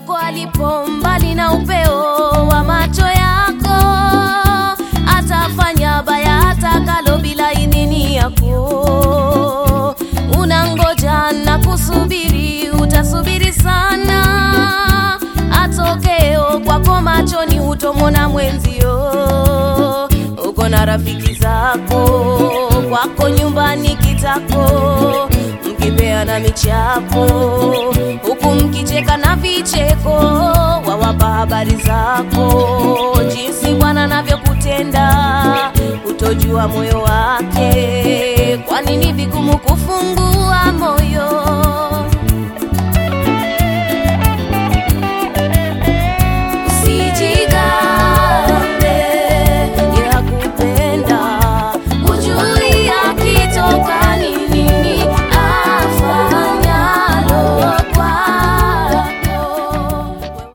mwenzako alipo mbali na upeo wa macho yako, atafanya baya atakalo bila idhini yako. Unangoja na kusubiri, utasubiri sana, atokeo kwako machoni hutomona mwenzio. Uko na rafiki zako kwako nyumbani kitako, mkipeana michapo huku mkicheka na vicheko, wawapa habari zako jinsi Bwana anavyokutenda, utojua moyo wake. Kwa nini vigumu kufungua moyo